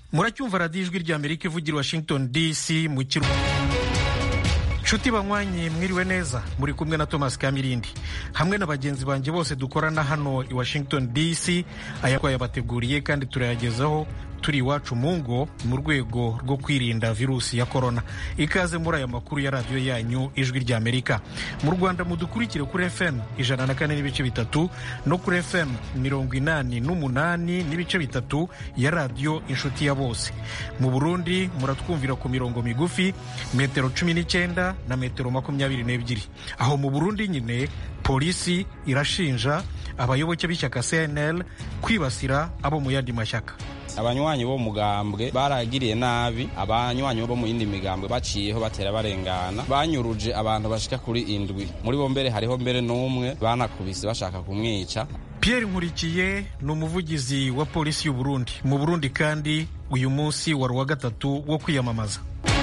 muracyumva radiyo ijwi rya amerika ivugira washington dc mu kiru nshuti banywanyi mwiriwe neza muri kumwe na thomas kamirindi hamwe na bagenzi banjye bose dukorana hano i washington dc aya twayabateguriye kandi turayagezaho turi iwacu mu ngo mu rwego rwo kwirinda virusi ya korona ikaze muri aya makuru ya radiyo yanyu ijwi rya amerika mu rwanda mudukurikire kuri fm ijana na kane n'ibice bitatu no kuri fm mirongo inani n'umunani n'ibice bitatu ya radiyo inshuti ya bose mu burundi muratwumvira ku mirongo migufi metero cumi n'icyenda na metero makumyabiri n'ebyiri aho mu burundi nyine polisi irashinja abayoboke b'ishyaka cnl kwibasira abo mu yandi mashyaka abanywanyi bo mugambwe baragiriye nabi abanywanyi bo mu yindi migambwe baciyeho batera barengana banyuruje abantu bashika kuri indwi muri bo mbere hariho mbere n'umwe banakubise bashaka kumwica Pierre Nkurikiye ni umuvugizi wa polisi y'u Burundi mu Burundi kandi uyu munsi wari uwa gatatu wo kwiyamamaza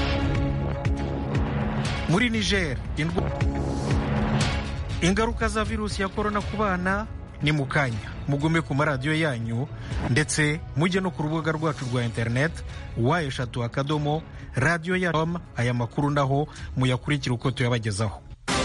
muri Niger ingaruka za virusi ya korona ku bana ni mu kanya mugume ku maradiyo yanyu ndetse mujye no ku rubuga rwacu rwa interineti wa eshatu akadomo radiyo ya aya makuru naho muyakurikira uko tuyabagezaho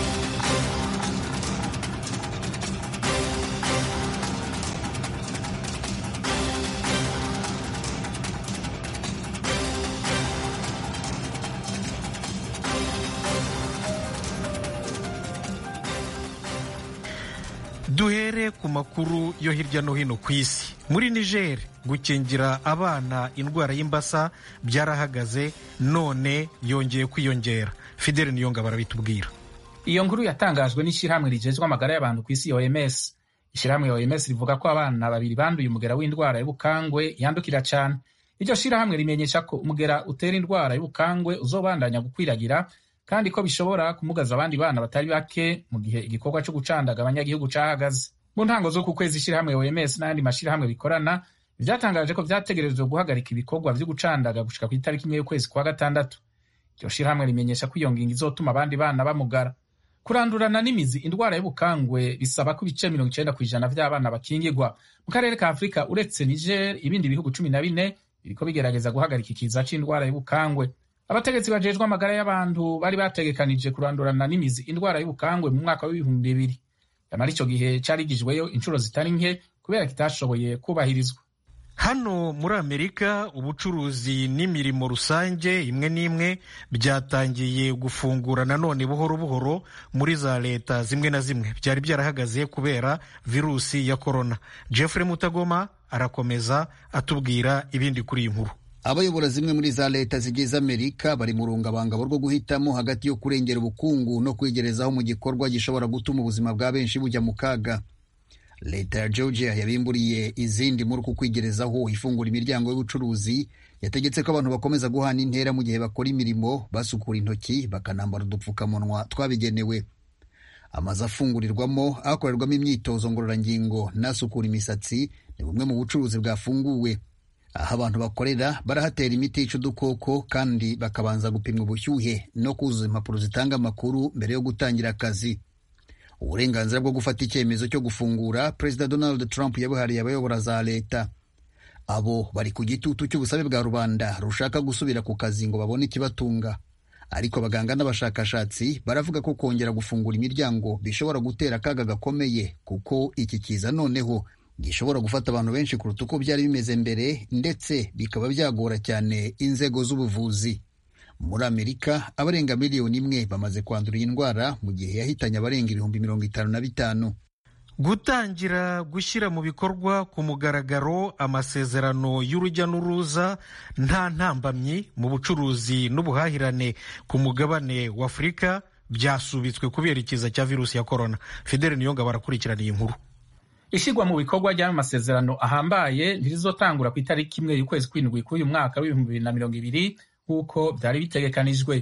duhere ku makuru yo hirya no hino ku isi muri niger gukingira abana indwara y'imbasa byarahagaze none yongeye kwiyongera fideli niyonga barabitubwira iyo nkuru yatangajwe n'ishyirahamwe rigejwe amagara y'abantu ku isi oms ishyirahamwe oms rivuga ko abana babiri banduye umugera w'indwara y'ubukangwe yandukira cyane iryo shyirahamwe rimenyesha ko umugera utera indwara y'ubukangwe uzobandanya gukwiragira kandi ko bishobora kumugaza abandi bana batari bake mu gihe igikorwa cyo gucandaga abanyagihugu cahagaze mu ntango zo ku kwezi ishyirahamwe OMS n'ayandi mashyirahamwe bikorana byatangaje ko vyategerezwa guhagarika ibikorwa vyo gucandaga gushika ku itariki imwe y'ukwezi kwa gatandatu iryo shyirahamwe rimenyesha ko iyo ngingo izotuma abandi bana bamugara kurandurana n'imizi indwara y'ubukangwe bisaba ko ibice mirongo icenda ku ijana vy'abana bakingirwa mu karere ka afurika uretse niger ibindi bihugu cumi na bine biriko bigerageza guhagarika ikiza c'indwara y'ubukangwe abategetsi bajejwe amagara y'abantu bari bategekanije kurandurana n'imizi indwara y'ubukangwe mu mwaka w'ibihumbi bibiri nyamara ico gihe carigijweyo inshuro zitari nke kubera kitashoboye kubahirizwa hano muri amerika ubucuruzi n'imirimo rusange imwe n'imwe byatangiye gufungura nanone buhoro buhoro muri za leta zimwe na zimwe byari byarahagaze kubera virusi ya korona jeffrey mutagoma arakomeza atubwira ibindi kuri iyi nkuru abayobora zimwe muri za leta zigize amerika bari mu rungabangabo rwo guhitamo hagati yo kurengera ubukungu no kwigerezaho mu gikorwa gishobora gutuma ubuzima bwa benshi bujya mu kaga leta ya georgia yabimburiye izindi muri uku kwigerezaho ifungura imiryango y'ubucuruzi yategetse ko abantu bakomeza guhana intera mu gihe bakora imirimo basukura intoki bakanambara udupfukamunwa twabigenewe amazu afungurirwamo akorerwamo imyitozo ngororangingo n'asukura imisatsi ni bumwe mu bucuruzi bwafunguwe aho abantu bakorera barahatera imiti yica udukoko kandi bakabanza gupimwa ubushyuhe no kuzuza impapuro zitanga amakuru mbere yo gutangira akazi uburenganzira bwo gufata icyemezo cyo gufungura perezida donald trump yabuhariye abayobora za leta abo bari ku gitutu cy'ubusabe bwa rubanda rushaka gusubira ku kazi ngo babone ikibatunga ariko abaganga n'abashakashatsi baravuga ko kongera gufungura imiryango bishobora gutera akaga gakomeye kuko iki kiza noneho gishobora gufata abantu benshi kuruta uko byari bimeze mbere ndetse bikaba byagora cyane inzego z'ubuvuzi muri amerika abarenga miliyoni imwe bamaze kwandura iyi ndwara mu gihe yahitanye abarenga ibihumbi mirongo itanu na bitanu gutangira gushyira mu bikorwa ku mugaragaro amasezerano y'urujya n'uruza nta ntambamyi mu bucuruzi n'ubuhahirane ku mugabane wa afurika byasubitswe kubera ikiza cya virusi ya korona fidele niyonga barakurikirana iyi nkuru ishyirwa mu bikorwa ry'ayo masezerano ahambaye ntirizotangura ku itariki imwe y'ukwezi kw'indwi k'uyu mwaka w'ibihumbi bibiri na mirongo ibiri nk'uko byari bitegekanijwe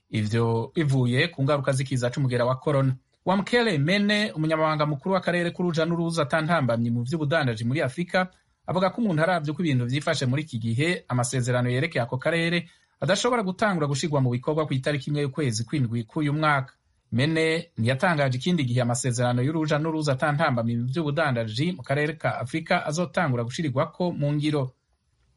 ivyo bivuye ku ngaruka z'ikiza c'umugera wa korona wamukele mene umunyamabanga mukuru w'akarere k'uruja n'uruza atantambamye mu vy'ubudandaji muri afurika avuga ko umuntu aravye uko ibintu vyifashe muri iki gihe amasezerano yerekeye ako karere adashobora gutangura gushirwa mu bikorwa ku itariki imwe y'ukwezi kw'indwi k'uyu mwaka mene ntiyatangaje ikindi gihe amasezerano y'uruja n'uruza atantambamye mu by'ubudandaji mu karere ka afurika azotangura gushirirwako mu ngiro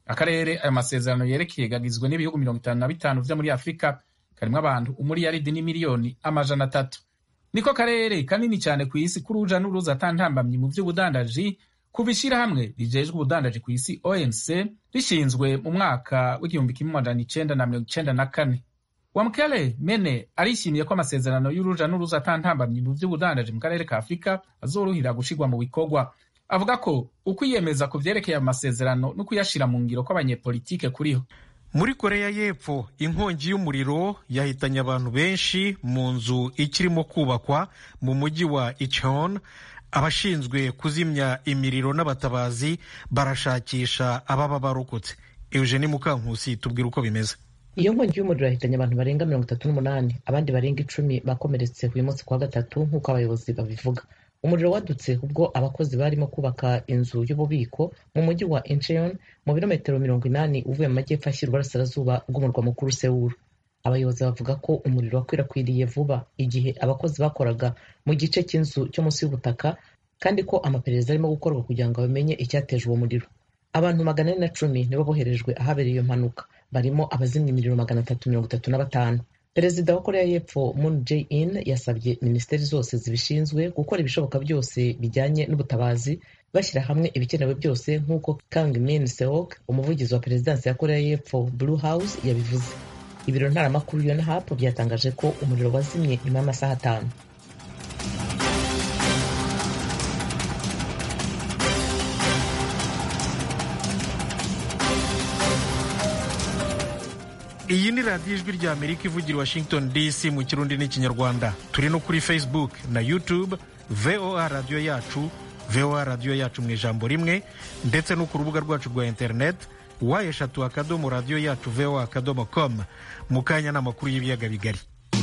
akarere ayo masezerano yerekeye gagizwe n'ibihugu mirongo itanu na bitanu vyo muri afurika karimwo abantu umuriyaridi n'imiliyoni amajana atatu niko karere kanini cyane ku isi k'uruja n'uruza atantambamyi mu vy'ubudandaji kuva ishirahamwe rijejwe ubudandaji ku isi onc rishinzwe mu mwaka w'igihumbi kimwe amajana icenda na mirongo icenda na kane wamkele mene arishimiye ko amasezerano y'uruja n'uruza atantambamyi mu vy'ubudandaji mu karere ka afurika azoruhira gushirwa mu bikorwa avuga ko ukwiyemeza ku vyerekeye amasezerano no kuyashira mu ngiro kw'abanyepolitike kuriho muri koreya y'epfo inkongi y'umuriro yahitanye abantu benshi mu nzu ikirimo kubakwa mu mujyi wa icheon abashinzwe kuzimya imiriro n'abatabazi barashakisha ababa barokotse eugenie mukankusi tubwira uko bimeze iyo nkongi y'umuriro yahitanye abantu barenga mirongo itatu n'umunani abandi barenga icumi bakomeretse uyu munsi kuwa gatatu nk'uko abayobozi babivuga umuriro wadutse ubwo abakozi barimo kubaka inzu y'ububiko mu mujyi wa incheon mu birometero mirongo inani uvuye mu majyepfo ashyira uburasirazuba bw'umurwa mukuru sewuru abayobozi bavuga ko umuriro wakwirakwiriye vuba igihe abakozi bakoraga mu gice cy'inzu cyo munsi y'ubutaka kandi ko amaperereza arimo gukorwa kugira ngo bamenye icyateje uwo muriro abantu magana ane na cumi nibo boherejwe ahabereye iyo mpanuka barimo abazimya imiriro magana atatu mirongo itatu na batanu perezida wa koreya y'epfo moon jae in yasabye minisiteri zose zibishinzwe gukora ibishoboka byose bijyanye n'ubutabazi bashyira hamwe ibikenewe byose nk'uko kang min seok umuvugizi wa perezidansi ya koreya y'epfo blue house yabivuze ibiro ntaramakuru yonhap byatangaje ko umuriro wazimye nyuma y'amasaha atanu iyi ni radiyo ijwi rya amerika ivugira washington dc mu kirundi n'ikinyarwanda turi no kuri facebook na youtube voa radiyo yacu voa radiyo yacu mu ijambo rimwe ndetse no ku rubuga rwacu rwa internet wa eshatu akadomo radiyo yacu voa akadomo com mu kanya n'amakuru y'ibiyaga bigari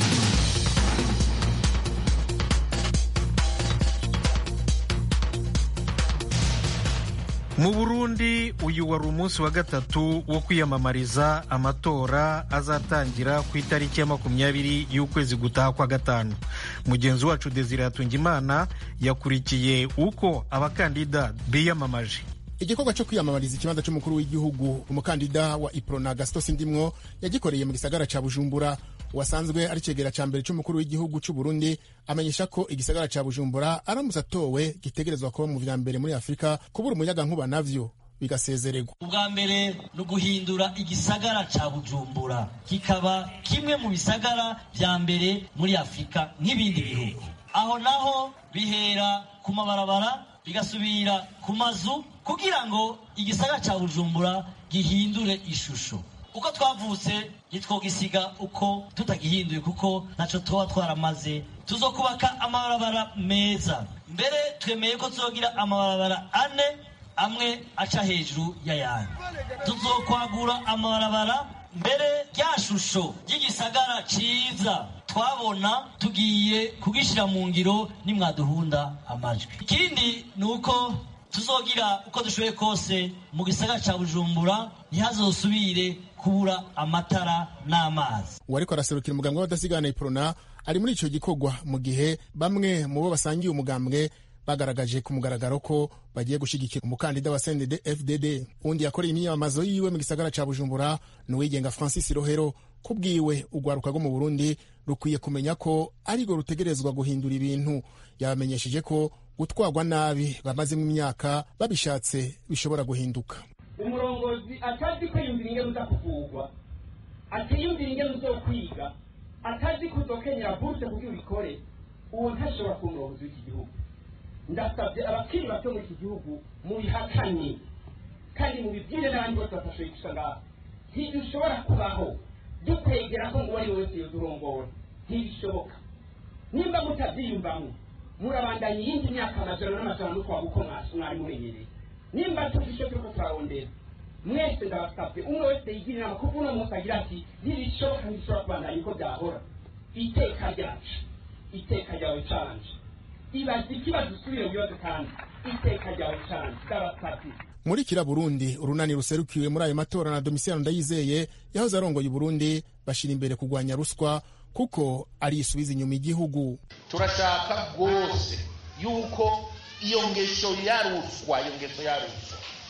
mu burundi uyu wari umunsi wa gatatu wo kwiyamamariza amatora azatangira ku itariki ya makumyabiri y'ukwezi gutaha kwa gatanu mugenzi wacu desire hatungimana yakurikiye uko abakandida biyamamaje igikorwa cyo kwiyamamariza ikibanza cy'umukuru w'igihugu umukandida wa iprona gasito sindimwo yagikoreye mu gisagara ca bujumbura wasanzwe ari cegera ca mbere c'umukuru w'igihugu c'u Burundi amenyesha ko igisagara ca Bujumbura aramutse atowe gitegerezwa kuba mu vya mbere muri Afurika kubura umuyaga nkuba navyo bigasezererwa ubwa mbere ni uguhindura igisagara ca bujumbura kikaba kimwe mu bisagara vya mbere muri afurika nk'ibindi bihugu aho naho bihera ku mabarabara bigasubira ku mazu kugira ngo igisagara ca bujumbura gihindure ishusho uko twavutse ntitwogisiga uko tutagihinduye kuko ntaco tuba twaramaze tuzokubaka amabarabara meza mbere twemeye ko tuzogira amabarabara ane amwe aca hejuru y'ayandi tuzokwagura amabarabara mbere rya shusho ry'igisagara ciza twabona tugiye kugishyira mu ngiro nimwaduhunda amajwi ikindi ni uko tuzogira uko dushoboye kose mu gisagara ca bujumbura ntihazosubire kubura amatara n'amazi uwariko araserukira umugambwe w'abadasigana iprona ari muri ico gikorwa mu gihe bamwe mu bo basangiye umugambwe bagaragaje ku mugaragaro ko bagiye gushigikira umukandida wa CNDD FDD undi yakoreye imyiyamamazo yiwe mu gisagara ca Bujumbura ni uwigenga Francis Rohero kubwiwe urwaruka rwo mu Burundi rukwiye kumenya ko arirwo rutegerezwa guhindura ibintu yabamenyesheje ko gutwarwa nabi bamazemo imyaka babishatse bishobora guhinduka umurongozi atazi kwiyumvira ingene uza kuvugwa atiyumvira ingene uzokwiga atazi kuzokenyera buruse kugira ubikore uwo ntashobora kuba umurongozi w'iki gihugu ndasabye abakiri bato muri iki gihugu mubihakanye kandi mubibwire n'abandi bose batashoboye gusa ngaho ntidushobora kubaho dukwegera ko ngo uwo ari we wese yodurongora ntibishoboka nimba mutabyiyumvamo murabandanya iyindi myaka amajana n'amajana n'ukwaga uko mwari mumenyereye nimba tuzi icyo turiko turarondera mwese ndabasabye umwe wese yigira inama kuko uno munsi agira ati ntibishoboka ntibishobora kubandanya uko byahora iteka ryacu iteka ryawe canje ibaza ikibazo usubire mu bibazo kandi iteka ryawe canje ndabasabye muri kira burundi urunani ruserukiwe muri ayo matora na domisiyano ndayizeye yahoze arongoye uburundi bashira imbere kurwanya ruswa kuko ari isubiza inyuma igihugu turashaka rwose yuko iyo ngeso ya ruswa iyo ngeso ya ruswa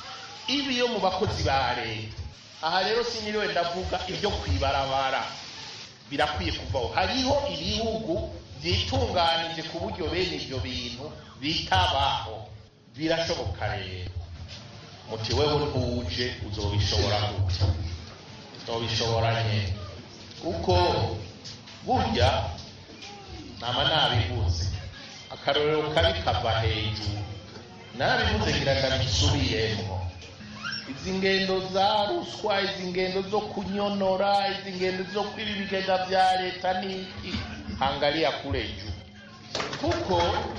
ibi yo mu bakozi ba leta aha rero sinyiriwe ndavuga ibyo kwibarabara birakwiye kuvaho hariho ibihugu byitunganije ku buryo bene ibyo bintu bitabaho birashoboka rero muti wewe ntuje uzobishobora gute uzobishobora nyine kuko burya nama nabivuze akarorero kabi kava hejuru nabivuze ngira ndabisubiyemo izi ngendo za ruswa izi ngendo zo kunyonora izi ngendo zo kwiba ibigega bya leta n'iki hangalia kule juu kuko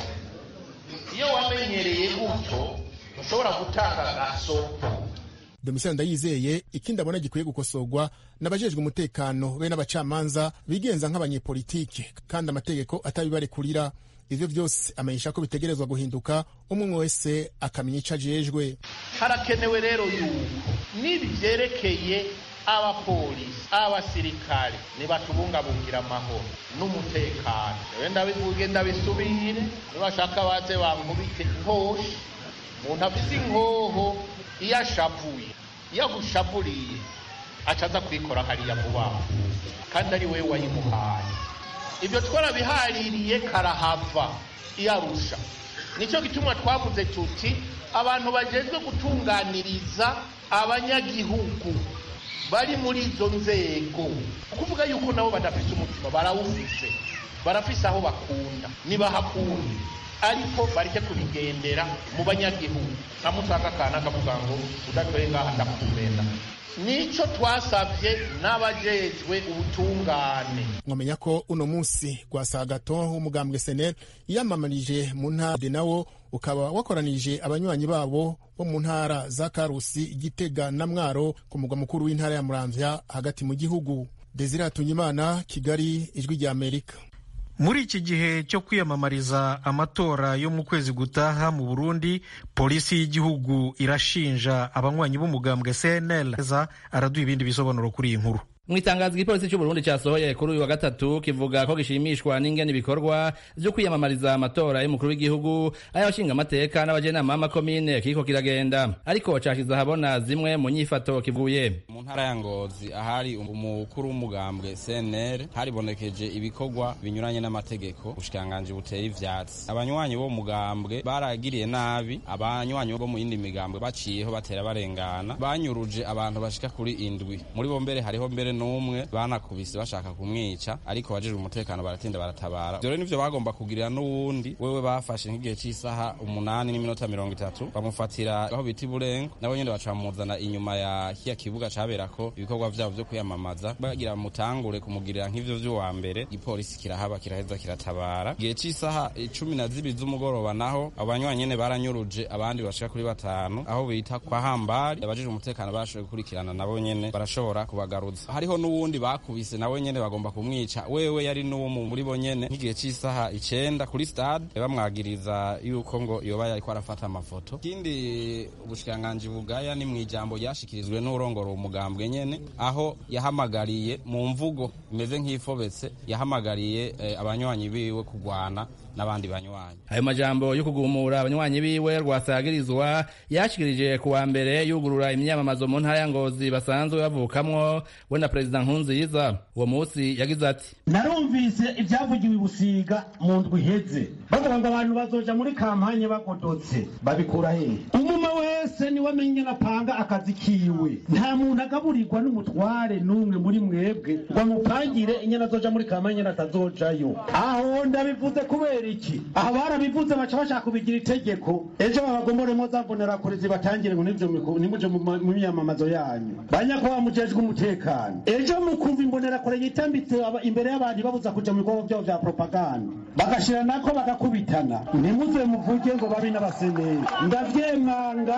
iyo wamenyereye gutyo ntushobora gutanga gasoko domitien ndayizeye ikindi abona gikwiye gukosorwa n'abajejwe umutekano be n'abacamanza bigenza nk'abanyepolitike kandi amategeko atabibarekurira ivyo vyose amenyesha ko bitegerezwa guhinduka umwe wese akamenya ico ajejwe harakenewe rero yuko n'ibi vyerekeye abapolisi abasirikare nibatubungabungira amahoro n'umutekano ewe ndabivuge ndabisubire nibashaka baze bankubite inkoshi umuntu afise inkoho iyo ashavuye iyo agushavuriye aca aza kwikora hariya vuba kandi ari wewe wayimuhaye ibyo twarabihaririye karahava iyo arusha nicyo gituma twavuze tuti abantu bajejwe gutunganiriza abanyagihugu bari muri izo nzego kuvuga yuko nabo badafise umutima barawufise barafise aho bakunda nibahakunda ariko bareke kubigendera mu banyagihugu namusanga akana akavuga ngo udatweye ngaha ndakumena nico twasavye n'abajejwe ubutungane mwamenya ko uno munsi gwasagato w'umugambwe senel yiyamamarije mu ntara de nawo ukaba wakoranije abanywanyi babo bo mu ntara za karusi igitega na mwaro ku mugwa mukuru w'intara ya muramvya hagati mu gihugu desire hatunyimana kigali ijwi rya amerika muri iki gihe cyo kwiyamamariza amatora yo mu kwezi gutaha mu burundi polisi y'igihugu irashinja abanywanyi b'umugambwe cnl araduha ibindi bisobanuro kuri iyi nkuru mu itangazo igipolisi cy'uburundi cyasohoye kuri uyu wa gatatu kivuga ko gishimishwa n'ingene ibikorwa vyo kwiyamamariza amatora y'umukuru w'igihugu ay'abashinga amateka n'abajenama b'amakomine kiriko kiragenda ariko cashize ahabona zimwe mu nyifato kivuye mu ntara ya ngozi ahari umukuru w'umugambwe cnr haribonekeje ibikorwa binyuranye n'amategeko ubushikiranganji buteye ivyatsi abanywanyi bo mugambwe baragiriye nabi abanywanyi bo mu yindi migambwe baciyeho batera barengana banyuruje abantu bashika kuri indwi muri bo mbere hariho mbere n'umwe banakubise bashaka kumwica ariko abajejwe umutekano baratinda baratabara ivyo rero nivyo bagomba kugirira n'uwundi wewe bafashe nk'igihe c'isaha umunani n'iminota mirongo itatu bamufatira aho bita iburengo nabo nyene baca bamuzana inyuma ya kiya kibuga caberako ibikorwa vyabo vyo kwiyamamaza bagira mutangure kumugirira nk'ivyo vy'uwa mbere igipolisi kirahaba kiraheza kiratabara igihe c'isaha cumi na zibiri z'umugoroba naho abo banywanyi nyene baranyuruje abandi bashika kuri batanu aho bita kwa hambari abajejwe umutekano barashoboye gukurikirana nabo nyene barashobora kubagaruza hariho n'uwundi bakubise nawe nyene bagomba kumwica wewe yari n'uwo muri bo nyene nk'igihe c'isaha icenda kuri stade bamwagiriza yuko ngo yoba yariko arafata amafoto ikindi ubushikiranganji bugaya ni mw'ijambo ryashikirijwe n'urongora uwo mugambwe nyene aho yahamagariye mu mvugo imeze nk'ifobetse yahamagariye eh, abanywanyi biwe kugwana n'abandi banywanyi ayo majambo yo kugumura abanywanyi biwe rwasagirizwa yashikirije ku wa mbere yugurura imyamamazo mu ntara ya ngozi basanzwe bavukamwo we na perezida nkunziza uwo munsi yagize ati narumvise ibyavugiwe i busiga mu ndwi iheze bavuga ngo abantu bazoja muri kampanye bagodotse babikura hehe umuma wese niwe amenye napanga akazi kiwe nta muntu agaburirwa n'umutware n'umwe muri mwebwe ngo amupangire inyana azoja muri kampanye inyana atazojayo aho ndabivuze kubera iki aha barabivuze baca bashaka kubigira itegeko ejo babagomoremo za mbonerakure zibatangire ngo nimuje mu myamamazo yanyu banyakubahwa mujejwe umutekano ejo mukumva imbonerakure yitambitse imbere y'abantu babuza kuja mu bikorwa vyabo vya propaganda bagashira nako bagakubitana ntimuze muvuge ngo babi n'abaseneri ndavyemanga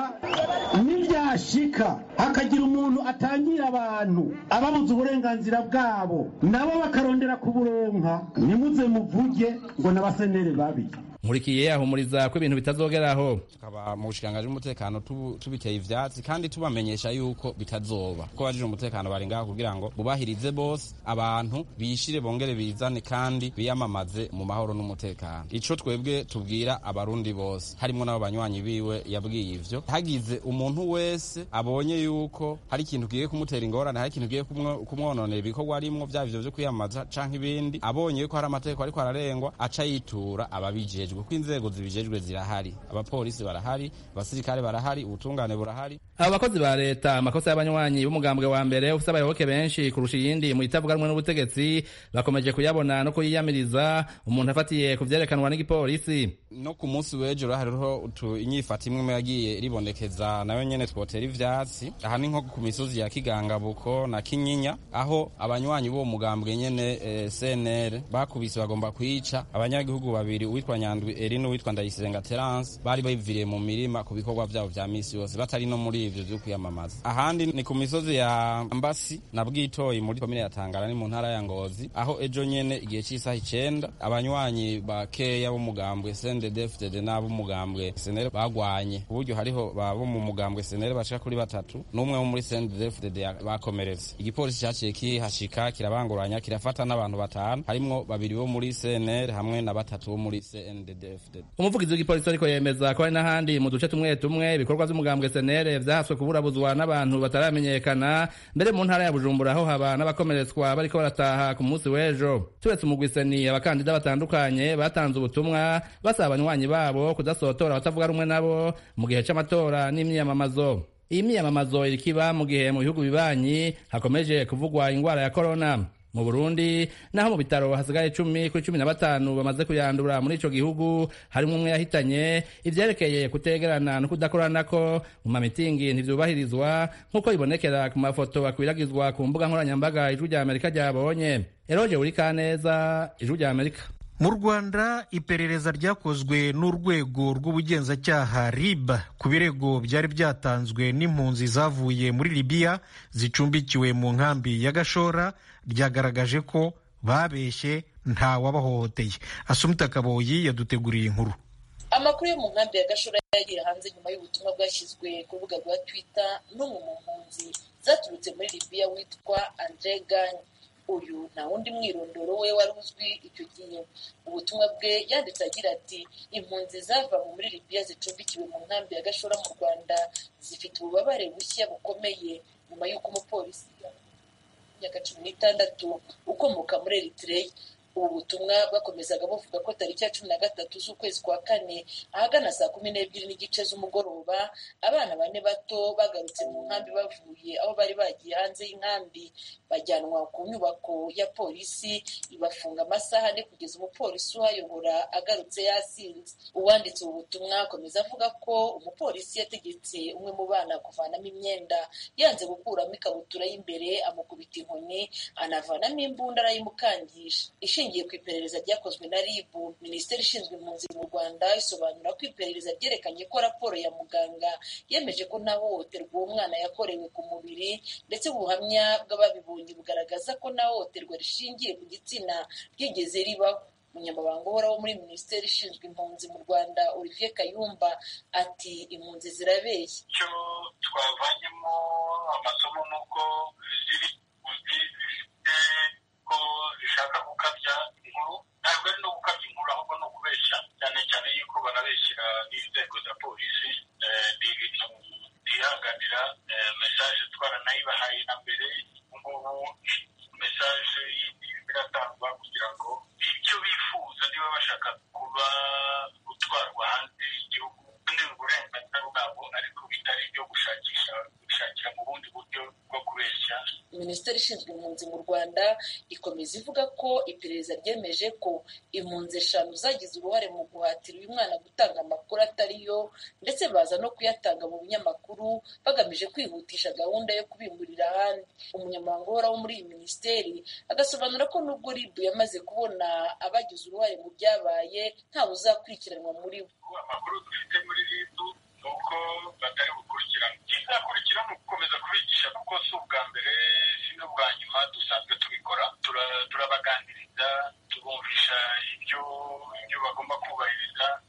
nivyashika hakagira umuntu atangira abantu ababuza uburenganzira bwabo nabo bakarondera kuburonka ntimuze muvuge ngo n'abaseneri babi nkurikiye ahumuriza ko ibintu bitazogeraho tukaba mu bushikiranganji bw'umutekano tubiteye ivyatsi kandi tubamenyesha yuko bitazoba ko bajije umutekano bari ngaho kugira ngo bubahirize bose abantu bishire bongere bizane kandi biyamamaze mu mahoro n'umutekano ico twebwe tubwira abarundi bose harimwo n'abo banywanyi biwe yabwiye ivyo hagize umuntu wese abonye yuko hari ikintu kigiye kumutera ingorane hari ikintu kigiye kumwononera ibikorwa arimwo vyaba ivyo vyo kwiyamamaza canke ibindi abonye yuko hari amategeko ariko ararengwa aca yitura ababijejwe kuko inzego zibijejwe zirahari abapolisi barahari abasirikare barahari ubutungane burahari abo bakozi ba leta amakosa y'abanywanyi b'umugambwe wa mbere ufite abayoboke benshi kurusha iyindi mu itavuga rumwe n'ubutegetsi bakomeje kuyabona no kuyiyamiriza umuntu afatiye ku vyerekanwa n'igipolisi no ku munsi w'ejo hariho inyifata imwe yagiye ribonekeza nayo nyene twotera ivyatsi aha ni nko ku misozi ya kigangabuko na kinyinya aho abanywanyi b'uwo mugambwe nyene eh, cnr bakubise bagomba kwica abanyagihugu babiri uwitwa nyandwi eri n'uwitwa ndayisenga terence bari biviriye mu mirima ku bikorwa vyabo vya misi yose batari no muri ivyo vyo kwiyamamaza ahandi ni ku misozi ya mbasi na bwitoyi muri komine ya tangara ni mu ntara ya ngozi aho ejo nyene igihe c'isaha icenda abanywanyi bakeya b'umugambwe sndefdd n'ab'umugambwe senere bagwanye ku buryo hariho babo mu mugambwe senere bashika kuri batatu n'umwe wo muri sndefdd bakomeretse igipolisi caciye kihashika kirabanguranya kirafata n'abantu batanu harimwo babiri bo muri cnr hamwe na batatu bo muri cnddfdd umuvugizi w'igipolisi ariko yemeza ko hari n'ahandi mu duce tumwe tumwe ibikorwa vy'umugambwe senere vyahaswe kuburabuzwa n'abantu bataramenyekana mbere mu ntara ya bujumbura aho haba n'abakomeretswa bariko barataha ku munsi w'ejo turetse umugwiseni abakandida batandukanye batanze ubutumwa basaba abanywanyi babo kudasotora abatavuga rumwe nabo mu gihe c'amatora n'imyiyamamazo iyi myiyamamazo irikiba mu gihe mu bihugu bibanyi hakomeje kuvugwa ingwara ya korona mu burundi naho mu bitaro hasigaye icumi kuri cumi na batanu bamaze kuyandura muri ico gihugu harimwo umwe yahitanye ivyerekeye kutegerana no kudakoranako mu mamitingi ntivyubahirizwa nk'uko bibonekera ku mafoto akwiragizwa ku mbuga nkoranyambaga ijwi rya amerika ryabonye eroje urikaneza ijwi rya amerika mu rwanda iperereza ryakozwe n'urwego rw'ubugenzacyaha rib ku birego byari byatanzwe n'impunzi zavuye muri libiya zicumbikiwe mu nkambi ya gashora ryagaragaje ko babeshye nta wabahohoteye asumita kaboyi yaduteguriye inkuru amakuru yo mu nkambi ya gashora yagiye hanze nyuma y'ubutumwa bwashyizwe ku rubuga rwa twitter n'umwe mu mpunzi zaturutse muri libiya witwa andre gany uyu nta wundi mwirondoro we wari uzwi icyo gihe ubutumwa bwe yanditse agira ati impunzi zava muri libiya zicumbikiwe mu nkambi ya gashora mu rwanda zifite ububabare bushya bukomeye nyuma y'uko umupolisi y'imyaka cumi n'itandatu ukomoka muri eritreya ubu butumwa bwakomezaga buvuga ko tariki ya cumi na gatatu z'ukwezi kwa kane ahagana saa kumi n'ebyiri n'igice z'umugoroba abana bane bato bagarutse mu nkambi bavuye aho bari bagiye hanze y'inkambi bajyanwa ku nyubako ya polisi ibafunga amasaha ane kugeza umupolisi uhayobora agarutse yasinze uwanditse ubu butumwa akomeza avuga ko umupolisi yategetse umwe mu bana kuvanamo imyenda yanze gukuramo ikabutura y'imbere amukubita inkoni anavanamo imbunda arayimukangisha ishingiye ku iperereza ryakozwe na rib minisiteri ishinzwe impunzi mu rwanda isobanura ko iperereza ryerekanye ko raporo ya muganga yemeje ko nta hohoterwa uwo mwana yakorewe ku mubiri ndetse ubuhamya bw'ababibonye bugaragaza ko nta hohoterwa rishingiye ku gitsina ryigeze ribaho umunyamabanga uhoraho muri minisiteri ishinzwe impunzi mu rwanda olivier kayumba ati impunzi zirabeshya icyo twavanyemo amasomo ni uko ziri zifite ko zishaka gukabya inkuru ntabwo ari no gukabya inkuru ahubwo ni ukubeshya cyane cyane yuko banabeshyira n'inzego za polisi ni ibintu byihanganira mesaje twaranayibahaye na mbere ngubu mesaje yindi iratangwa kugira ngo ibyo bifuza niba bashaka kuba gutwarwa hanze y'igihugu ni uburenganzira bwabo ariko bitari ibyo gushakisha gushakira mu bundi buryo bwo kubeshya minisiteri ishinzwe impunzi mu rwanda ikomeza ivuga ko iperereza ryemeje ko impunzi eshanu zagize uruhare mu guhatira uyu mwana gutanga amakuru atari yo ndetse baza no kuyatanga mu binyamakuru bagamije kwihutisha gahunda yo kubimurira ahandi umunyamabanga uhoraho muri iyi minisiteri agasobanura ko nubwo ribu yamaze kubona abagize uruhare mu byabaye ntawe uzakurikiranwa muri bo amakuru dufite muri ribu ni uko batari bukurikirana ikizakurikira ni ugukomeza kubigisha kuko si ubwa mbere si n'ubwa nyuma dusanzwe tubikora turabaganiriza tubumvisha ibyo ibyo bagomba kubahiriza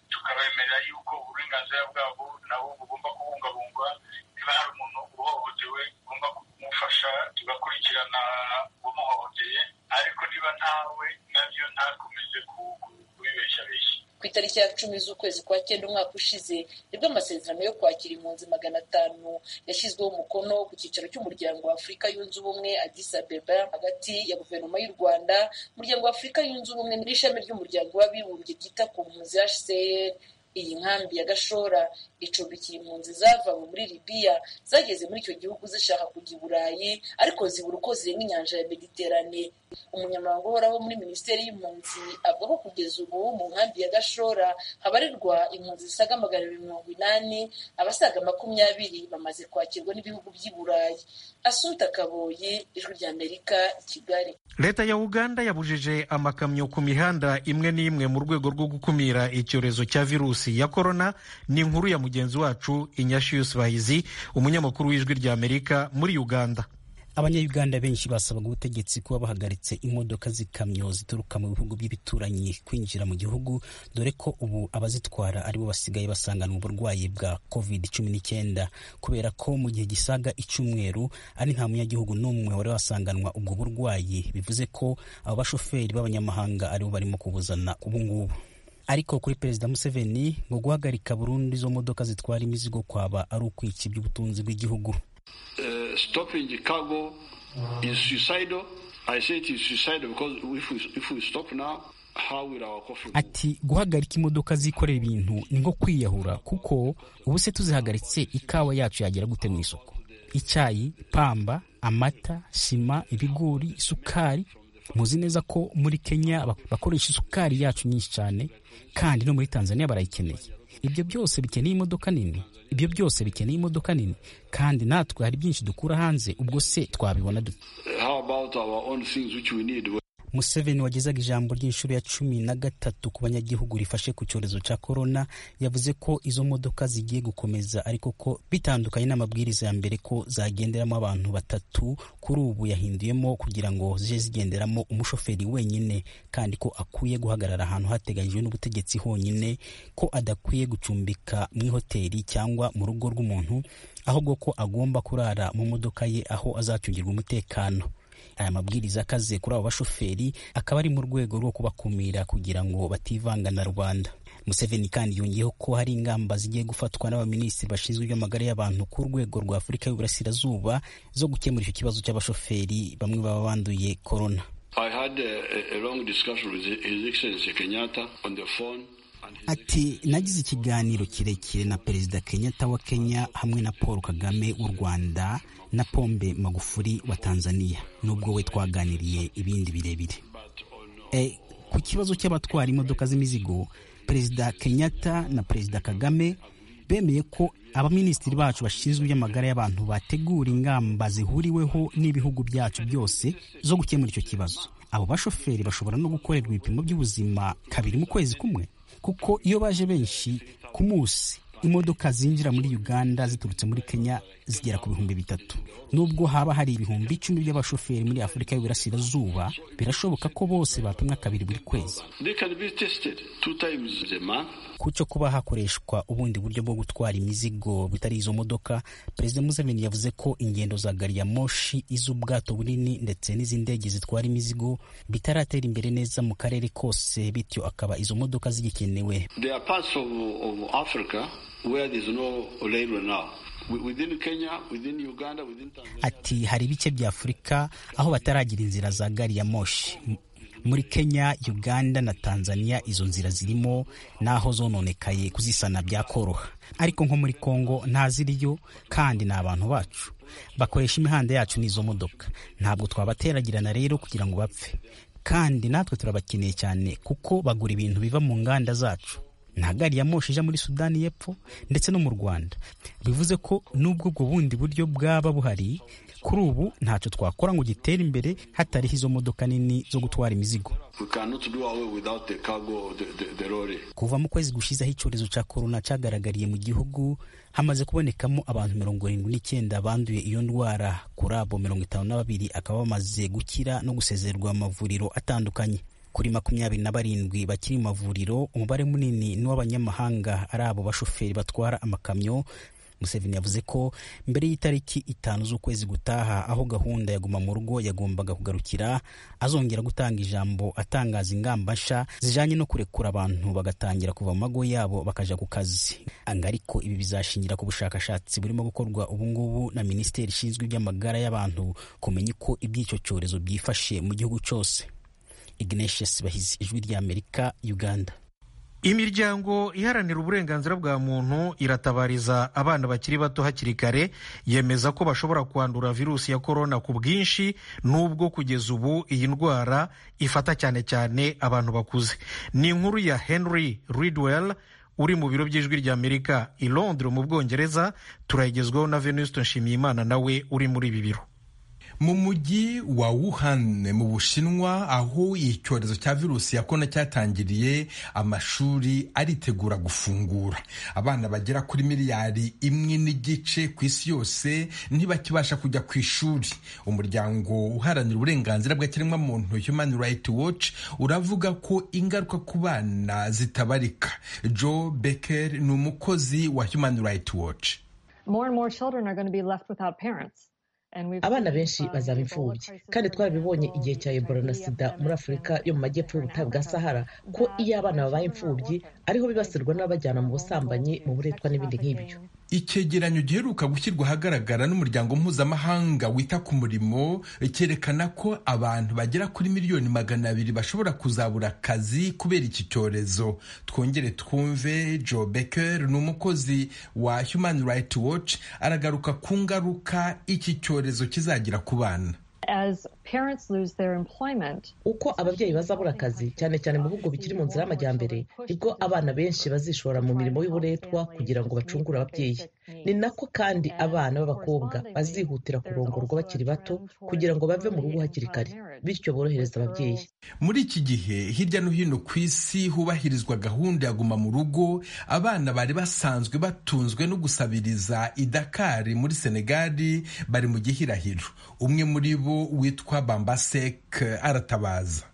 nawo bugomba kubungabungwa niba hari umuntu uhohotewe ugomba kumufasha tugakurikirana uwamuhohoteye ariko niba ntawe nabyo ntakomeze kubibeshabeshya ku itariki ya cumi z'ukwezi kwa cyenda umwaka ushize nibwo amasezerano yo kwakira impunzi magana atanu yashyizweho umukono ku cyicaro cy'umuryango wa afurika yunze ubumwe Addis Abeba hagati ya guverinoma y'u rwanda umuryango wa afurika yunze ubumwe n'ishami ry'umuryango w'abibumbye ryita ku mpunzi hcr iyi nkambi ya gashora icumbikiye impunzi zavawe muri libiya zageze muri icyo gihugu zishaka kujya i burayi ariko zibura uko zirenga inyanja ya mediterane umunyamabanga uhoraho muri minisiteri y'impunzi avuga ko kugeza ubu mu nkambi ya gashora habarirwa impunzi zisaga magana abiri mirongo inani abasaga makumyabiri bamaze kwakirwa n'ibihugu by'i burayi asunta kaboyi ijwi ry'amerika kigali leta ya uganda yabujije amakamyo ku mihanda imwe n'imwe mu rwego rwo gukumira icyorezo cya virusi ya korona ni inkuru ya mugenzi wacu inyashiyusi bahizi umunyamakuru w'ijwi ry'amerika muri uganda abanyayuganda benshi basabaga ubutegetsi kuba bahagaritse imodoka z'ikamyo zituruka mu bihugu by'ibituranyi kwinjira mu gihugu dore ko ubu abazitwara aribo basigaye basanganwa uburwayi bwa covid cumi n'icyenda kubera ko mu gihe gisaga icyumweru ari nta munyagihugu n'umwe wari wasanganwa ubwo burwayi bivuze ko abo bashoferi b'abanyamahanga aribo barimo kubuzana ubu ngubu ariko kuri perezida museveni ngo guhagarika burundu izo modoka zitwara imizigo kwaba ari ukwica iby'ubutunzi bw'igihugu Uh, stopping cargo is suicidal. I say it is suicidal because if we, if we stop now, how will our coffee ati guhagarika imodoka zikorera ibintu ni nko kwiyahura kuko ubu se tuzihagaritse ikawa yacu yagera gute mu isoko icyayi pamba amata sima ibigori isukari muzi neza ko muri kenya bakoresha isukari yacu nyinshi cyane kandi no muri tanzania barayikeneye ibyo byose bikeneye imodoka nini ibyo byose bikeneye imodoka nini kandi natwe hari byinshi dukura hanze ubwo se twabibona dute museveni wagezaga ijambo ry'inshuro ya cumi na gatatu ku banyagihugu rifashe ku cyorezo cya korona yavuze ko izo modoka zigiye gukomeza ariko ko bitandukanye n'amabwiriza ya mbere ko zagenderamo abantu batatu kuri ubu yahinduyemo kugira ngo zije zigenderamo umushoferi wenyine kandi ko akwiye guhagarara ahantu hateganyijwe n'ubutegetsi honyine ko adakwiye gucumbika mu ihoteli cyangwa mu rugo rw'umuntu ahubwo ko agomba kurara mu modoka ye aho azacungirwa umutekano aya mabwiriza akaze kuri abo bashoferi akaba ari mu rwego rwo kubakumira kugira ngo bativanga na rubanda museveni kandi yongeyeho ko hari ingamba zigiye gufatwa n'abaminisitiri bashinzwe iby'amagara y'abantu ku rwego rwa afurika y'uburasirazuba zo gukemura icyo kibazo cy'abashoferi bamwe baba banduye korona ati nagize ikiganiro kirekire na perezida kenyatta wa kenya hamwe na paul kagame w'u rwanda na pombe magufuri wa tanzania nubwo we twaganiriye ibindi birebire e, ku kibazo cy'abatwara imodoka z'imizigo perezida kenyatta na perezida kagame bemeye ko abaminisitiri bacu bashinzwe iby'amagara y'abantu bategura ingamba zihuriweho n'ibihugu byacu byose zo gukemura icyo kibazo abo bashoferi bashobora no gukorerwa ibipimo by'ubuzima kabiri mu kwezi kumwe kuko iyo baje benshi ku munsi imodoka zinjira muri uganda ziturutse muri kenya zigera ku bihumbi bitatu nubwo haba hari ibihumbi icumi by'abashoferi muri afurika y'uburasirazuba birashoboka ko bose bapimwa kabiri buri kwezi kucyo kuba hakoreshwa ubundi buryo bwo gutwara imizigo bitari izo modoka perezida museveni yavuze ko ingendo za gari ya moshi iz'ubwato bunini ndetse n'iz'indege zitwara imizigo bitaratera imbere neza mu karere kose bityo akaba izo modoka zigikenewe ati hari ibice bya afurika aho bataragira inzira za gari ya moshi muri kenya uganda na tanzania izo nzira zirimo n'aho zononekaye kuzisana byakoroha ariko nko muri congo ntaziriyo kandi ni abantu bacu bakoresha imihanda yacu n'izo modoka ntabwo twabateragirana rero kugira ngo bapfe kandi natwe turabakeneye cyane kuko bagura ibintu biva mu nganda zacu nta gari ya moshi ija muri sudani y'epfo ndetse no mu rwanda bivuze ko n'ubwo ubwo bundi buryo bwaba buhari kuri ubu ntacyo twakora ngo gitere imbere hatariho izo modoka nini zo gutwara imizigo kuva mu kwezi gushizeho icyorezo cya korona cyagaragariye mu gihugu hamaze kubonekamo abantu mirongo irindwi n'icyenda banduye iyo ndwara kuri abo mirongo itanu na babiri akaba bamaze gukira no gusezererwa amavuriro atandukanye kuri makumyabiri na barindwi bakiri mu mavuriro umubare munini ni uw'abanyamahanga ari abo bashoferi batwara amakamyo Museveni yavuze ko mbere y'itariki itanu z'ukwezi gutaha aho gahunda ya guma mu rugo yagombaga kugarukira azongera gutanga ijambo atangaza ingamba nsha zijanye no kurekura abantu bagatangira kuva mu mago yabo bakaja ku kazi anga ariko ibi bizashingira ku bushakashatsi burimo gukorwa ubungubu na minisiteri ishinzwe iby'amagara y'abantu kumenya uko iby'icyo cyorezo byifashe mu gihugu cyose ignatius bahizi ijwi ry'amerika uganda imiryango iharanira uburenganzira bwa muntu iratabariza abana bakiri bato hakiri kare yemeza ko bashobora kwandura virusi ya korona ku bwinshi n'ubwo kugeza ubu iyi ndwara ifata cyane cyane abantu bakuze ni inkuru ya henry ridwell uri mu biro by'ijwi ry'amerika i londres mu bwongereza turayigezwaho na venuste nshimiyimana nawe uri muri ibi biro mu mujyi wa Wuhan mu Bushinwa aho icyorezo cya virusi ya korona cyatangiriye amashuri aritegura gufungura abana bagera kuri miliyari imwe n'igice ku isi yose ntibakibasha kujya ku ishuri umuryango uharanira uburenganzira bw'ikiremwamuntu Human Rights Watch uravuga ko ingaruka ku bana zitabarika Joe Becker ni umukozi wa Human Rights Watch More and more children are going to be left without parents. abana benshi bazaba imfubyi kandi twarabibonye igihe cya ebola na sida muri afurika yo mu majyepfo y'ubutayu bwa sahara ko iyo abana babaye imfubyi ariho bibasirwa n'abajyana mu busambanyi mu buretwa n'ibindi nk'ibyo icyegeranyo giheruka gushyirwa ahagaragara n'umuryango mpuzamahanga wita ku murimo cyerekana ko abantu bagera kuri miliyoni magana abiri bashobora kuzabura akazi kubera iki cyorezo twongere twumve joe becker ni umukozi wa human rights watch aragaruka ku ngaruka iki cyorezo kizagira ku bana As parents lose their employment, uko ababyeyi bazabura akazi cyane cyane mu bihugu bikiri mu nzira y'amajyambere nibwo abana benshi bazishora mu mirimo y'uburetwa kugira ngo bacungure ababyeyi ni nako kandi abana b'abakobwa bazihutira kurongorwa bakiri bato kugira ngo bave mu rugo hakiri kare bityo borohereza ababyeyi muri iki gihe hirya no hino ku isi hubahirizwa gahunda ya guma mu rugo abana bari basanzwe batunzwe no gusabiriza idakari muri senegali bari mu gihirahiro umwe muri bo witwa bambasek aratabaza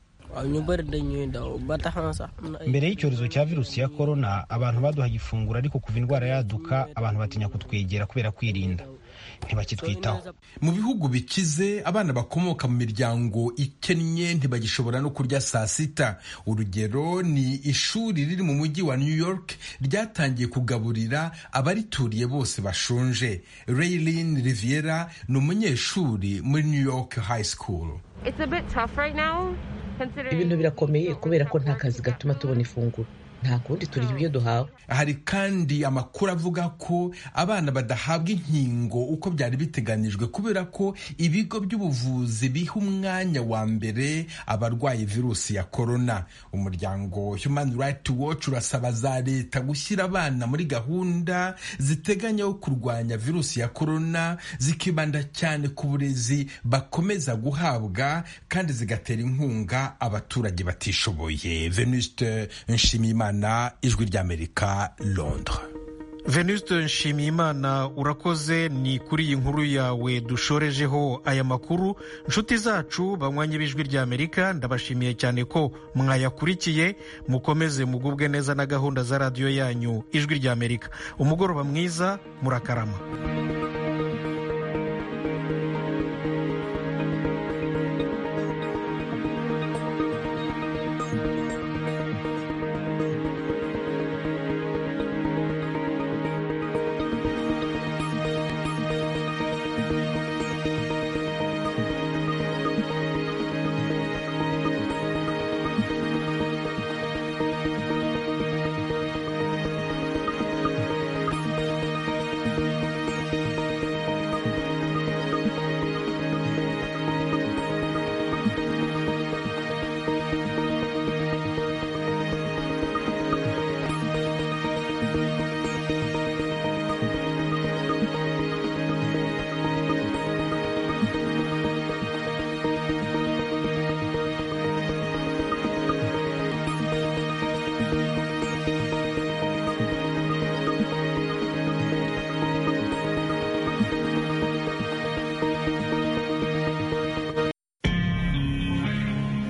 mbere y'icyorezo cya virusi ya korona abantu baduhaga ifunguro ariko kuva indwara yaduka abantu batinya kutwegera kubera kwirinda ntibakitwitaho mu bihugu bikize abana bakomoka mu miryango ikennye ntibagishobora no kurya saa sita urugero ni ishuri riri mu mujyi wa new york ryatangiye kugaburira abarituriye bose bashonje raylin riviera ni umunyeshuri muri new york high school ibintu birakomeye kubera ko nta kazi gatuma tubona ifunguro nta kundi turya ibyo duhawe hari kandi amakuru avuga ko abana badahabwa inkingo uko byari biteganijwe kubera ko ibigo by'ubuvuzi biha umwanya wa mbere abarwaye virusi ya korona umuryango human rights watch urasaba za leta gushyira abana muri gahunda ziteganya yo kurwanya virusi ya korona zikibanda cyane ku burezi bakomeza guhabwa kandi zigatera inkunga abaturage batishoboye venuste nshimiyimana na ijwi ry'amerika londres venuste nshimiyimana urakoze ni kuri iyi nkuru yawe dushorejeho aya makuru inshuti zacu banywanye b'ijwi ry'amerika ndabashimiye cyane ko mwayakurikiye mukomeze mugubwe neza na gahunda za radiyo yanyu ijwi ry'amerika umugoroba mwiza murakarama